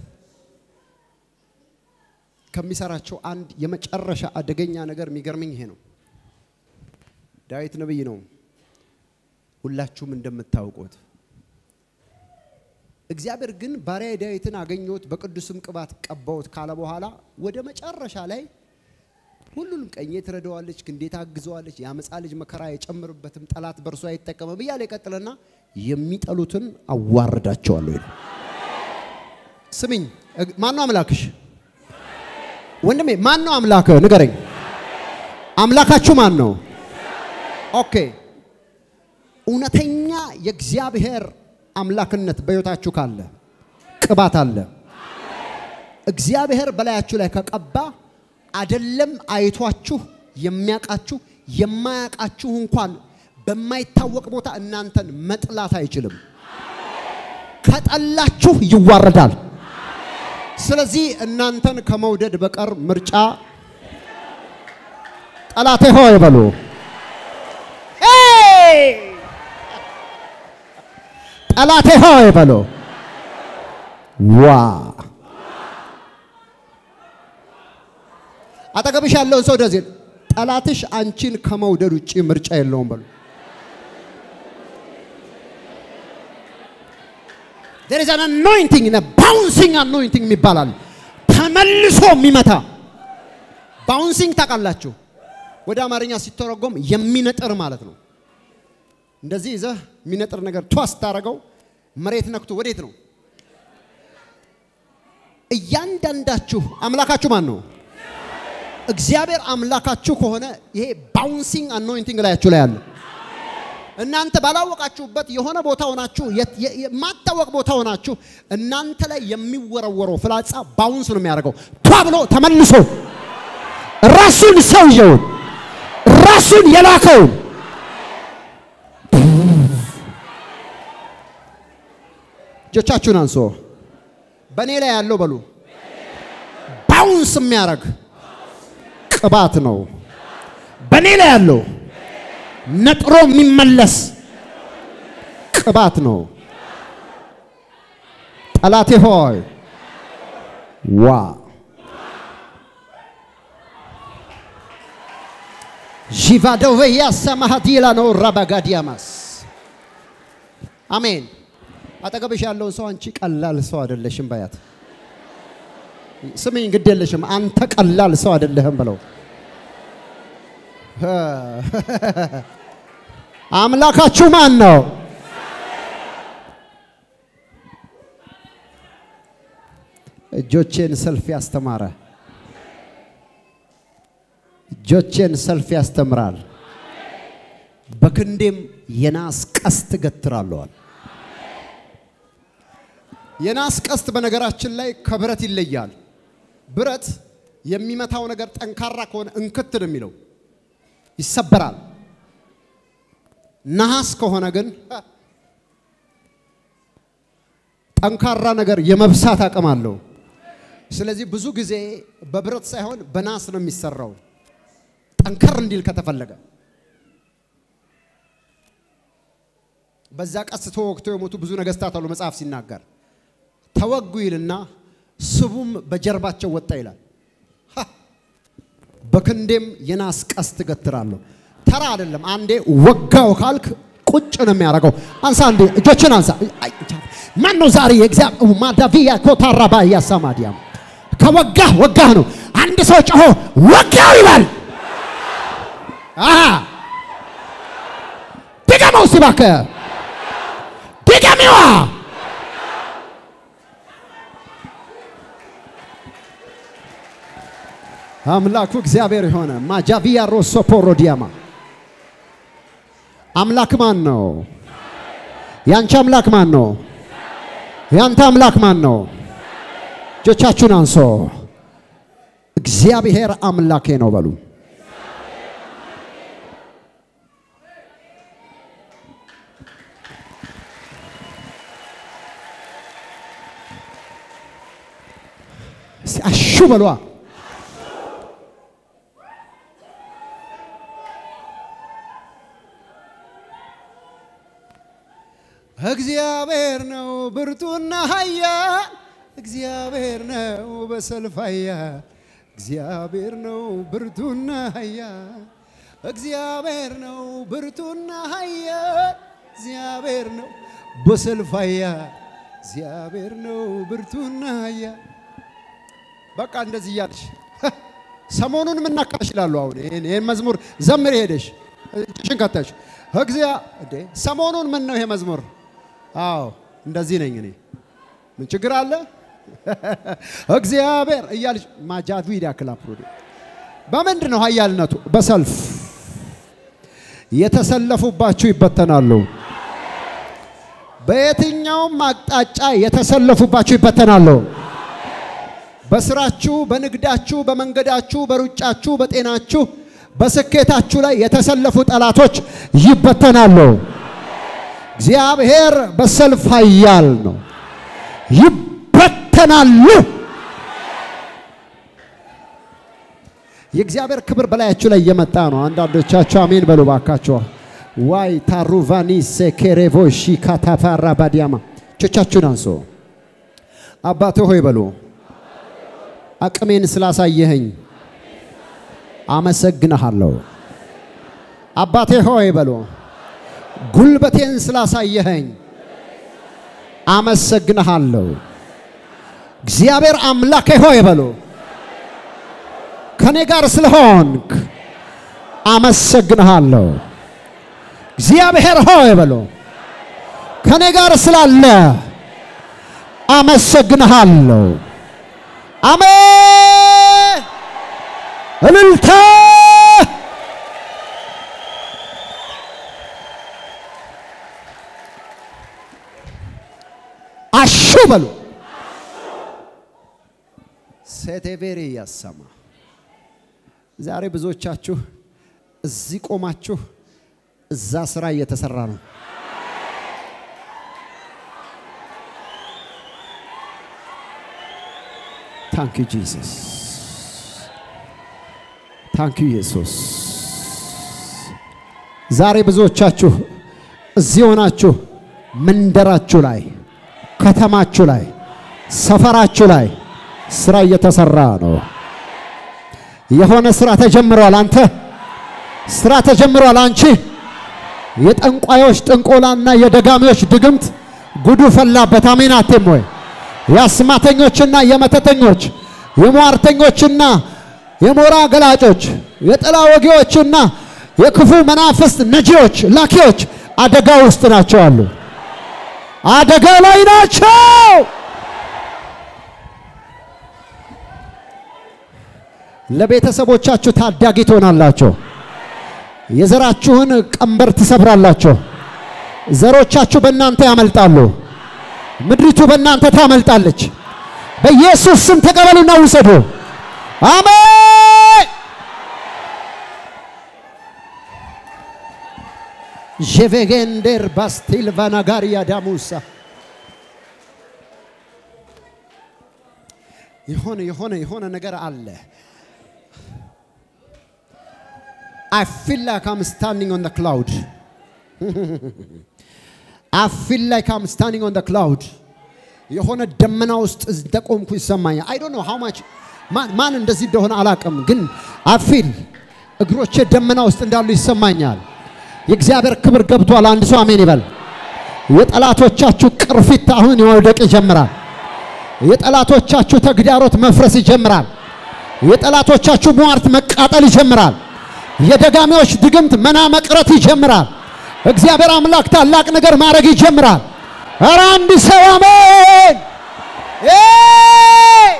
ከሚሰራቸው አንድ የመጨረሻ አደገኛ ነገር የሚገርመኝ ይሄ ነው። ዳዊት ነብይ ነው፣ ሁላችሁም እንደምታውቁት። እግዚአብሔር ግን ባሪያ ዳዊትን አገኘሁት በቅዱስም ቅባት ቀባሁት ካለ በኋላ ወደ መጨረሻ ላይ ሁሉንም ቀኜ ትረዳዋለች፣ ክንዴ ታግዘዋለች፣ የአመፃ ልጅ መከራ አይጨምርበትም፣ ጠላት በእርሱ አይጠቀምም እያለ ይቀጥልና የሚጠሉትን አዋርዳቸዋለሁ ይላል። ስሚኝ፣ ማን ነው አምላክሽ? ወንድሜ ማን ነው አምላክህ? ንገረኝ። አምላካችሁ ማን ነው? ኦኬ፣ እውነተኛ የእግዚአብሔር አምላክነት በሕይወታችሁ ካለ ቅባት አለ። እግዚአብሔር በላያችሁ ላይ ከቀባ አደለም አይቷችሁ የሚያቃችሁ የማያቃችሁ እንኳን በማይታወቅ ቦታ እናንተን መጥላት አይችልም። ከጠላችሁ ይዋረዳል። ስለዚህ እናንተን ከመውደድ በቀር ምርጫ ጠላቴ ሆይ በሉ። ጠላቴ ሆይ በሉ። ዋ አጠገብሽ ያለውን ሰው እንደዚህ ጠላትሽ አንቺን ከመውደድ ውጭ ምርጫ የለውም በሉ። there is an anointing a bouncing anointing ይባላል። ተመልሶ የሚመታ ባውንሲንግ ታውቃላችሁ? ወደ አማርኛ ሲተረጎም የሚነጥር ማለት ነው። እንደዚህ ይዘህ የሚነጥር ነገር ቷስ ታደርገው መሬት ነክቶ ወዴት ነው? እያንዳንዳችሁ አምላካችሁ ማን ነው? እግዚአብሔር አምላካችሁ ከሆነ ይሄ ባውንሲንግ አኖይንቲንግ ላያችሁ ላይ አለ። እናንተ ባላወቃችሁበት የሆነ ቦታ ሆናችሁ የት- የ- የማታወቅ ቦታ ሆናችሁ እናንተ ላይ የሚወረወረው ፍላጻ ባውንስ ነው የሚያደርገው። ቷ ብሎ ተመልሶ ራሱን ሰውየውን ራሱን የላከውን እጆቻችሁን አንሶ በእኔ ላይ ያለው በሉ ባውንስ የሚያደርግ ቅባት ነው። በእኔ ላይ ያለው ነጥሮ የሚመለስ ቅባት ነው። ጠላቴ ሆይ ዋ ዢቫዶቬያ ሰማሃዲላ ነው ራባጋዲያማስ አሜን። አጠገብሽ ያለውን ሰው አንቺ ቀላል ሰው አይደለሽም በያት። ስሚኝ፣ ግድ የለሽም አንተ ቀላል ሰው አይደለህም ብለው አምላካችሁ ማን ነው? እጆቼን ሰልፍ ያስተማረ እጆቼን ሰልፍ ያስተምራል፣ በክንዴም የናስ ቀስት እገትራለዋል። የናስ ቀስት በነገራችን ላይ ከብረት ይለያል። ብረት የሚመታው ነገር ጠንካራ ከሆነ እንክት ነው የሚለው ይሰበራል። ነሐስ ከሆነ ግን ጠንካራ ነገር የመብሳት አቅም አለው። ስለዚህ ብዙ ጊዜ በብረት ሳይሆን በናስ ነው የሚሰራው ጠንከር እንዲል ከተፈለገ። በዛ ቀስት ተወግተው የሞቱ ብዙ ነገስታት አሉ መጽሐፍ ሲናገር ተወጉ ይልና ስቡም በጀርባቸው ወጣ ይላል። ሀ! በክንዴም የናስ ቀስት እገትራለሁ። ተራ አይደለም። አንዴ ወጋው ካልክ ቁጭ ነው የሚያደርገው። አንሳ አንዴ እጆችን አንሳ። አይ፣ ማን ነው ዛሬ የእግዚአብሔር ማዳቪያ ኮታራባ ያሳማዲያም ከወጋህ ወጋህ ነው። አንድ ሰው ጮሆ ወጋው ይላል። አሃ ድገመው እስቲ እባክህ ድገሚዋ አምላኩ እግዚአብሔር የሆነ ማጃቪያ ሮሶ ፖሮዲያማ አምላክ ማን ነው? ያንቺ አምላክ ማን ነው? ያንተ አምላክ ማን ነው? እጆቻችሁን አንሶ እግዚአብሔር አምላኬ ነው በሉ። እስቲ አሹ በሏ። እግዚአብሔር ነው ብርቱና ኃያል፣ እግዚአብሔር ነው በሰልፍ ኃያል፣ እግዚአብሔር ነው ብርቱና ኃያል፣ እግዚአብሔር ነው ብርቱና ኃያል፣ እግዚአብሔር ነው በሰልፍ ኃያል፣ እግዚአብሔር ነው ብርቱና ኃያል። በቃ እንደዚህ እያልሽ ሰሞኑን ምናካሽ ይላሉ። አሁን ይሄን ይሄን መዝሙር ዘምር ሄደሽ እጅሽን ከተሽ እግዚአ እንዴ ሰሞኑን ምን ነው ይሄ መዝሙር? አዎ እንደዚህ ነኝ እኔ። ምን ችግር አለ? እግዚአብሔር እያልሽ ማጃዱ ይዳክላ ፕሮዲ በምንድን ነው ኃያልነቱ? በሰልፍ የተሰለፉባችሁ ይበተናሉ። በየትኛውም አቅጣጫ የተሰለፉባችሁ ይበተናሉ። በስራችሁ፣ በንግዳችሁ፣ በመንገዳችሁ፣ በሩጫችሁ፣ በጤናችሁ፣ በስኬታችሁ ላይ የተሰለፉ ጠላቶች ይበተናሉ። እግዚአብሔር በሰልፍ ኃያል ነው። ይበተናሉ። የእግዚአብሔር ክብር በላያችሁ ላይ እየመጣ ነው። አንዳንዶቻችሁ አሜን በሉ ባካችሁ። ዋይ ታሩቫኒ ሴኬሬቮ ሺካታፋራ ባዲያማ እጆቻችሁን አንሶ አባቴ ሆይ በሉ አቅሜን ስላሳየኸኝ አመሰግንሃለሁ። አባቴ ሆይ በሉ ጉልበቴን ስላሳየኸኝ አመሰግንሃለሁ። እግዚአብሔር አምላኬ ሆይ በሉ ከኔ ጋር ስለሆንክ አመሰግንሃለሁ። እግዚአብሔር ሆይ በሉ ከኔ ጋር ስላለ አመሰግንሃለሁ። አሜን። እልልታ በሉ ሴቴቬሪ ያሰማ ዛሬ ብዙዎቻችሁ እዚህ ቆማችሁ እዛ ስራ እየተሰራ ነው። ታንክ ዩ ጂሰስ፣ ታንክ ዩ ኢየሱስ። ዛሬ ብዙዎቻችሁ እዚህ ሆናችሁ መንደራችሁ ላይ፣ ከተማችሁ ላይ፣ ሰፈራችሁ ላይ ስራ እየተሰራ ነው። የሆነ ስራ ተጀምሯል። አንተ ስራ ተጀምሯል። አንቺ የጠንቋዮች ጥንቆላና የደጋሚዎች ድግምት ጉዱ ፈላበት። አሜን አቴም ወይ የአስማተኞችና የመተተኞች የሟርተኞችና የሞራ ገላጮች የጥላ ወጊዎችና የክፉ መናፍስት ነጂዎች ላኪዎች አደጋ ውስጥ ናቸው አሉ። አደጋ ላይ ናቸው። ለቤተሰቦቻችሁ ታዳጊ ትሆናላችሁ። የዘራችሁን ቀንበር ትሰብራላችሁ። ዘሮቻችሁ በእናንተ ያመልጣሉ። ምድሪቱ በእናንተ ታመልጣለች። በኢየሱስ ስም ተቀበሉና ውሰዱ። አሜን። ዤቬጌንዴር ባስቲል ቫናጋሪያ ዳሙሳ የሆነ የሆነ የሆነ ነገር አለ። I feel like I'm standing on the cloud. I feel like I'm standing on the cloud. የሆነ ደመና ውስጥ እንደቆምኩ ይሰማኛል። I don't know how much ማን ማን እንደዚህ እንደሆነ አላውቅም፣ ግን I feel እግሮቼ ደመና ውስጥ እንዳሉ ይሰማኛል። የእግዚአብሔር ክብር ገብቷል። አንድ ሰው አሜን ይበል። የጠላቶቻችሁ ቅርፊት አሁን መውደቅ ይጀምራል። የጠላቶቻችሁ ተግዳሮት መፍረስ ይጀምራል። የጠላቶቻችሁ ሟርት መቃጠል ይጀምራል። የደጋሚዎች ድግምት መና መቅረት ይጀምራል። እግዚአብሔር አምላክ ታላቅ ነገር ማድረግ ይጀምራል። ኧረ አንድ ሰው አሜን። ኤይ!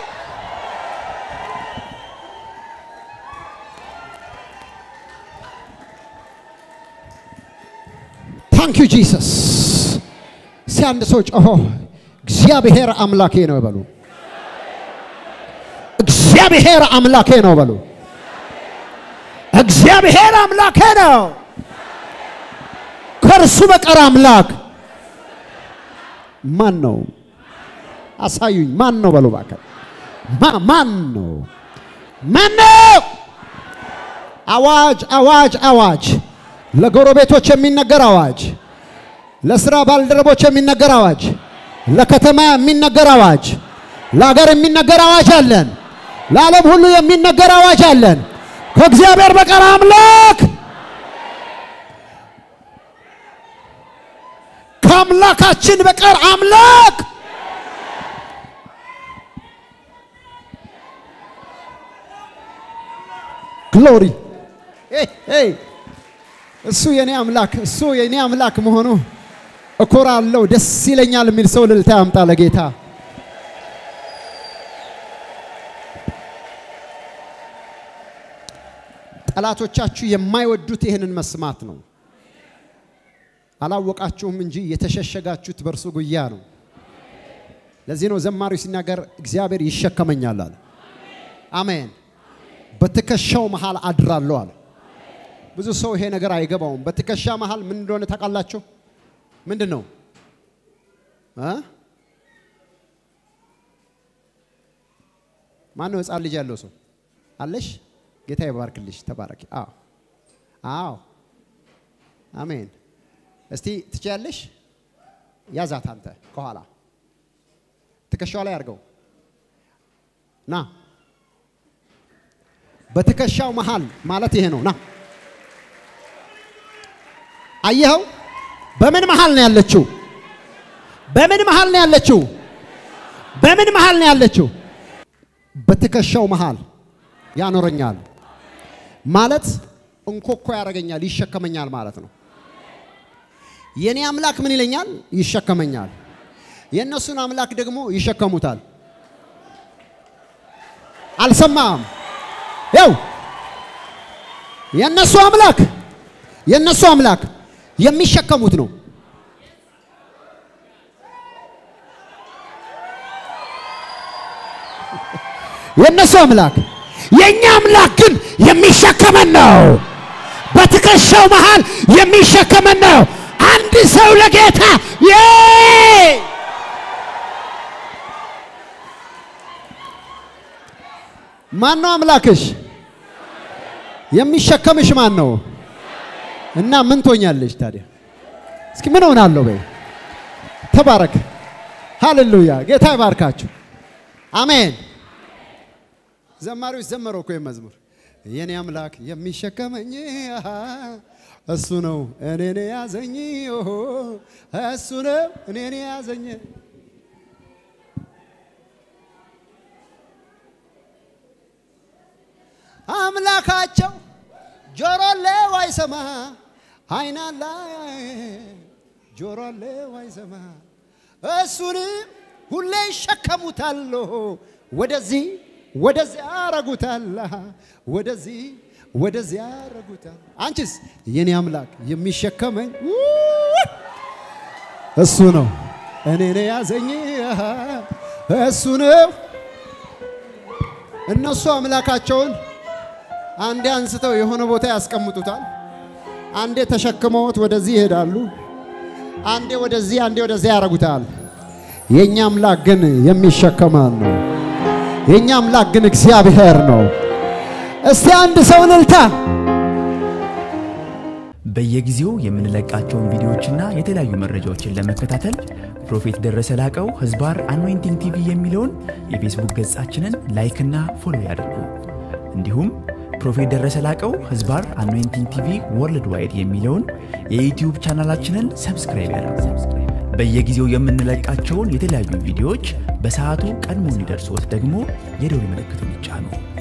ታንክ ዩ ጂሰስ። እስኪ አንድ ሰው ጮሆ እግዚአብሔር አምላኬ ነው በሉ። እግዚአብሔር አምላኬ ነው በሉ። እግዚአብሔር አምላኬ ነው። ከእርሱ በቀር አምላክ ማን ነው? አሳዩኝ። ማን ነው በሉ እባክህ። ማ- ማን ነው? ማን ነው? አዋጅ አዋጅ አዋጅ! ለጎረቤቶች የሚነገር አዋጅ፣ ለስራ ባልደረቦች የሚነገር አዋጅ፣ ለከተማ የሚነገር አዋጅ፣ ለሀገር የሚነገር አዋጅ አለን። ለዓለም ሁሉ የሚነገር አዋጅ አለን። ከእግዚአብሔር በቀር አምላክ ከአምላካችን በቀር አምላክ ግሎሪ እሱ የኔ አምላክ እሱ የኔ አምላክ መሆኑ እኮራለሁ፣ ደስ ይለኛል የሚል ሰው እልልታ ያምጣ ለጌታ። ጠላቶቻችሁ የማይወዱት ይህንን መስማት ነው። አላወቃችሁም እንጂ የተሸሸጋችሁት በእርሱ ጉያ ነው። ለዚህ ነው ዘማሪው ሲናገር እግዚአብሔር ይሸከመኛል አለ። አሜን። በትከሻው መሃል አድራለሁ አለ። ብዙ ሰው ይሄ ነገር አይገባውም። በትከሻ መሃል ምን እንደሆነ ታውቃላችሁ? ምንድን ነው እ ማን ነው ህፃን ልጅ ያለው ሰው አለሽ? ጌታ ይባርክልሽ። ተባረኪ። አዎ አዎ፣ አሜን። እስቲ ትችያለሽ? ያዛት አንተ ከኋላ ትከሻው ላይ አድርገው ና። በትከሻው መሃል ማለት ይሄ ነው። ና አየኸው? በምን መሃል ነው ያለችው? በምን መሃል ነው ያለችው? በምን መሃል ነው ያለችው? በትከሻው መሃል ያኖረኛል ማለት እንኮኮ ያደርገኛል፣ ይሸከመኛል ማለት ነው። የኔ አምላክ ምን ይለኛል? ይሸከመኛል። የእነሱን አምላክ ደግሞ ይሸከሙታል። አልሰማም? ያው የእነሱ አምላክ የእነሱ አምላክ የሚሸከሙት ነው። የእነሱ አምላክ። የእኛ አምላክ ግን የሚሸከመን ነው። በትከሻው መሃል የሚሸከመን ነው። አንድ ሰው ለጌታ ዬ ማን ነው አምላክሽ? የሚሸከምሽ ማን ነው? እና ምን ትሆኛለሽ ታዲያ? እስኪ ምን ሆናለሁ በይ። ተባረክ። ሃሌሉያ። ጌታ ይባርካችሁ። አሜን። ዘማሪዎች ዘመረው እኮ መዝሙር የኔ አምላክ የሚሸከመኝ አሃ፣ እሱ ነው እኔን ያዘኝ ኦሆ፣ እሱ ነው እኔን ያዘኝ። አምላካቸው ጆሮ አለው አይሰማ፣ አይን አለው ጆሮ አለው አይሰማ፣ እሱንም ሁሌ ይሸከሙታል፣ ወደዚህ ወደዚያ ያረጉታል፣ ወደዚህ ወደዚያ ያረጉታል። አንቺስ የኔ አምላክ የሚሸከመኝ እሱ ነው እኔን ያዘኝ እሱ ነው። እነሱ አምላካቸውን አንዴ አንስተው የሆነ ቦታ ያስቀምጡታል። አንዴ ተሸክመውት ወደዚህ ይሄዳሉ። አንዴ ወደዚህ፣ አንዴ ወደዚያ ያረጉታል። የኛ አምላክ ግን የሚሸከማል ነው። የኛ አምላክ ግን እግዚአብሔር ነው። እስቲ አንድ ሰው እልልታ በየጊዜው የምንለቃቸውን ቪዲዮዎችና የተለያዩ መረጃዎችን ለመከታተል ፕሮፌት ደረሰ ላቀው ህዝባር አኖይንቲንግ ቲቪ የሚለውን የፌስቡክ ገጻችንን ላይክና ፎሎ ያድርጉ። እንዲሁም ፕሮፌት ደረሰ ላቀው ህዝባር አኖይንቲንግ ቲቪ ወርልድ ዋይድ የሚለውን የዩትዩብ ቻናላችንን ሰብስክራይብ ያድርጉ። በየጊዜው የምንለቃቸውን የተለያዩ ቪዲዮዎች በሰዓቱ ቀድሞ እንዲደርሶት ደግሞ የደውል ምልክቱን ይጫኑ።